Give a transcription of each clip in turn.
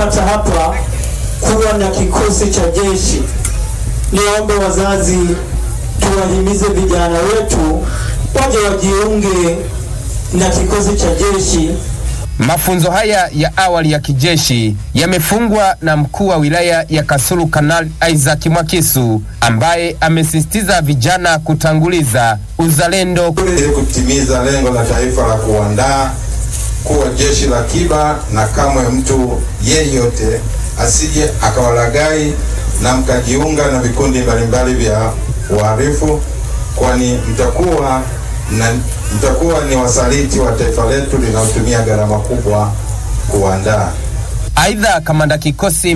tumepata hapa kuwa na kikosi cha jeshi. Niombe wazazi tuwahimize vijana wetu waje wajiunge na kikosi cha jeshi. Mafunzo haya ya awali ya kijeshi yamefungwa na mkuu wa wilaya ya Kasulu Kanali Isaac Mwakisu ambaye amesisitiza vijana kutanguliza uzalendo ili kutimiza lengo la taifa la kuandaa kuwa jeshi la akiba, na kamwe mtu yeyote asije akawalagai na mkajiunga na vikundi mbalimbali vya uhalifu, kwani mtakuwa na mtakuwa ni wasaliti wa taifa letu linalotumia gharama kubwa kuandaa. Aidha, kamanda kikosi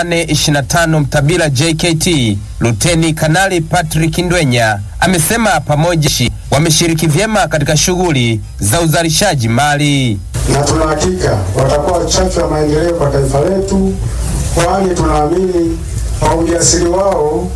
825 Mtabila JKT Luteni Kanali Patrick Ndwenya amesema pamoja wameshiriki vyema katika shughuli za uzalishaji mali. na tuna hakika watakuwa chachu ya maendeleo kwa taifa letu, kwani tunaamini kwa ujasiri wao,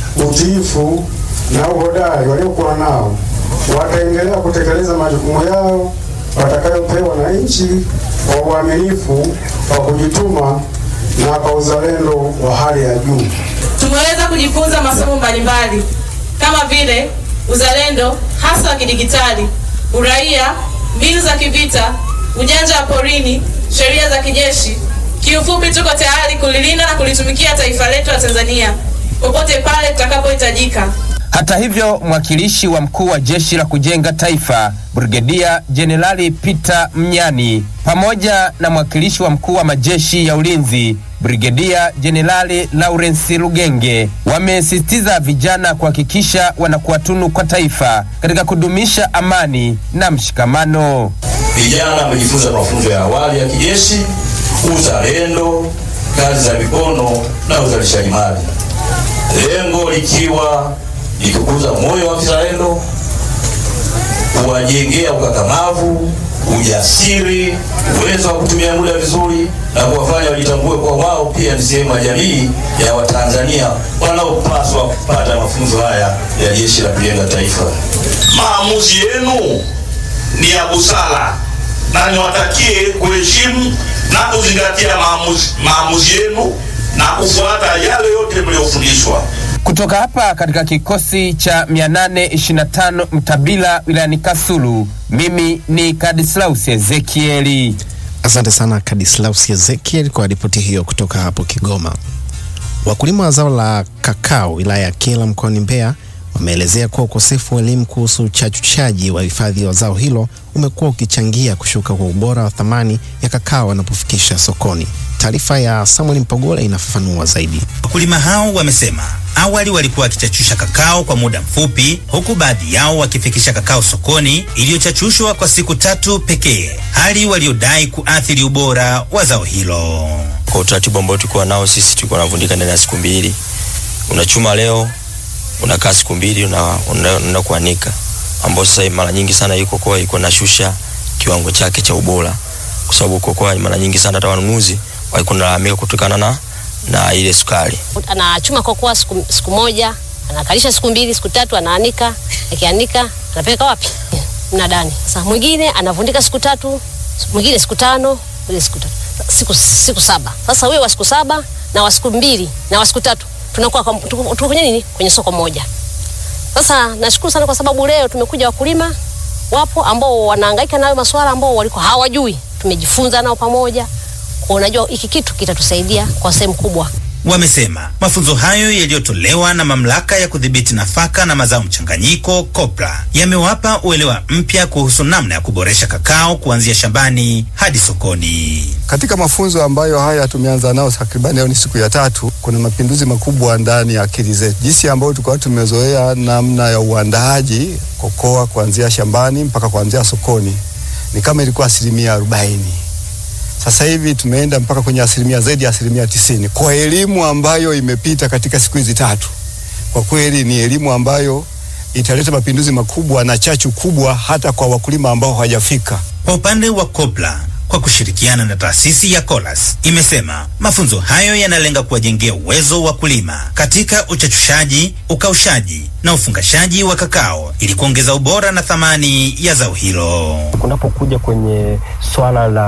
utiifu na uhodari waliokuwa nao wataendelea kutekeleza majukumu yao watakayopewa na nchi kwa uaminifu, kwa kujituma na kwa uzalendo wa hali ya juu. Tumeweza kujifunza masomo mbalimbali kama vile uzalendo hasa wa kidigitali, uraia, mbinu za kivita, ujanja wa porini, sheria za kijeshi. Kiufupi, tuko tayari kulilinda na kulitumikia taifa letu la Tanzania popote pale tutakapohitajika. Hata hivyo, mwakilishi wa mkuu wa jeshi la kujenga taifa Brigedia Jenerali Peter Mnyani pamoja na mwakilishi wa mkuu wa majeshi ya ulinzi Brigedia Jenerali Lawrence Lugenge wamesisitiza vijana kuhakikisha wanakuwa tunu kwa taifa katika kudumisha amani na mshikamano. Vijana wamejifunza mafunzo ya awali ya kijeshi, uzalendo, kazi za mikono na uzalishaji mali, lengo likiwa ni kukuza moyo wa kizalendo, kuwajengea ukakamavu, ujasiri, uwezo wa kutumia muda vizuri na kuwafanya wajitambue kwa wao pia ni sehemu ya jamii ya Watanzania wanaopaswa kupata mafunzo haya ya Jeshi la Kujenga Taifa. Maamuzi yenu ni ya busara na niwatakie kuheshimu na kuzingatia maamuzi, maamuzi yenu na kufuata yale yote mliofundishwa. Kutoka hapa katika kikosi cha 825 Mtabila wilayani Kasulu, mimi ni Kadislaus Ezekieli. Asante sana Kadislaus Ezekiel kwa ripoti hiyo kutoka hapo Kigoma. Wakulima wa zao la kakao wilaya ya Kyela mkoani Mbeya wameelezea kuwa ukosefu wa elimu kuhusu uchachuchaji wa hifadhi wa zao hilo umekuwa ukichangia kushuka kwa ubora wa thamani ya kakao wanapofikisha sokoni. Taarifa ya Samuel Mpogola inafafanua zaidi. Wakulima hao wamesema awali walikuwa wakichachusha kakao kwa muda mfupi, huku baadhi yao wakifikisha kakao sokoni iliyochachushwa kwa siku tatu pekee, hali waliodai kuathiri ubora wa zao hilo. Kwa utaratibu ambao tulikuwa nao sisi, tulikuwa tunavundika ndani ya siku mbili. Unachuma leo, unakaa siku mbili, unaenda una, una kuanika, ambao sasa mara nyingi sana hii kokoa iko nashusha kiwango chake cha ubora, kwa sababu kokoa mara nyingi sana hata wanunuzi walikuwa wanalalamika kutokana na na ile sukari. Anachuma kokoa siku, siku moja anakalisha siku mbili siku tatu, anaanika, akianika anapeleka wapi? Mnadani. Sasa mwingine anavundika siku tatu, mwingine siku tano, mwingine siku tatu, siku, siku saba. Sasa huyo wa siku saba na wa siku mbili na wa siku tatu tunakuwa tuko kwenye nini? Kwenye soko moja. Sasa nashukuru sana kwa sababu leo tumekuja wakulima wapo ambao wanahangaika nayo masuala ambao walikuwa hawajui, tumejifunza nao pamoja kwa unajua hiki kitu kitatusaidia kwa sehemu kubwa. Wamesema mafunzo hayo yaliyotolewa na mamlaka ya kudhibiti nafaka na mazao mchanganyiko COPRA yamewapa uelewa mpya kuhusu namna ya kuboresha kakao kuanzia shambani hadi sokoni. Katika mafunzo ambayo haya tumeanza nao takribani leo ni siku ya tatu, kuna mapinduzi makubwa ndani ya akili zetu, jinsi ambayo tulikuwa tumezoea namna ya uandaaji kokoa kuanzia shambani mpaka kuanzia sokoni, ni kama ilikuwa asilimia arobaini sasa hivi tumeenda mpaka kwenye asilimia zaidi ya asilimia tisini kwa elimu ambayo imepita katika siku hizi tatu. Kwa kweli ni elimu ambayo italeta mapinduzi makubwa na chachu kubwa hata kwa wakulima ambao hawajafika. Kwa upande wa COPRA kwa kushirikiana na taasisi ya Colas imesema mafunzo hayo yanalenga kuwajengea uwezo wa kulima katika uchachushaji, ukaushaji na ufungashaji wa kakao ili kuongeza ubora na thamani ya zao hilo. Kunapokuja kwenye swala la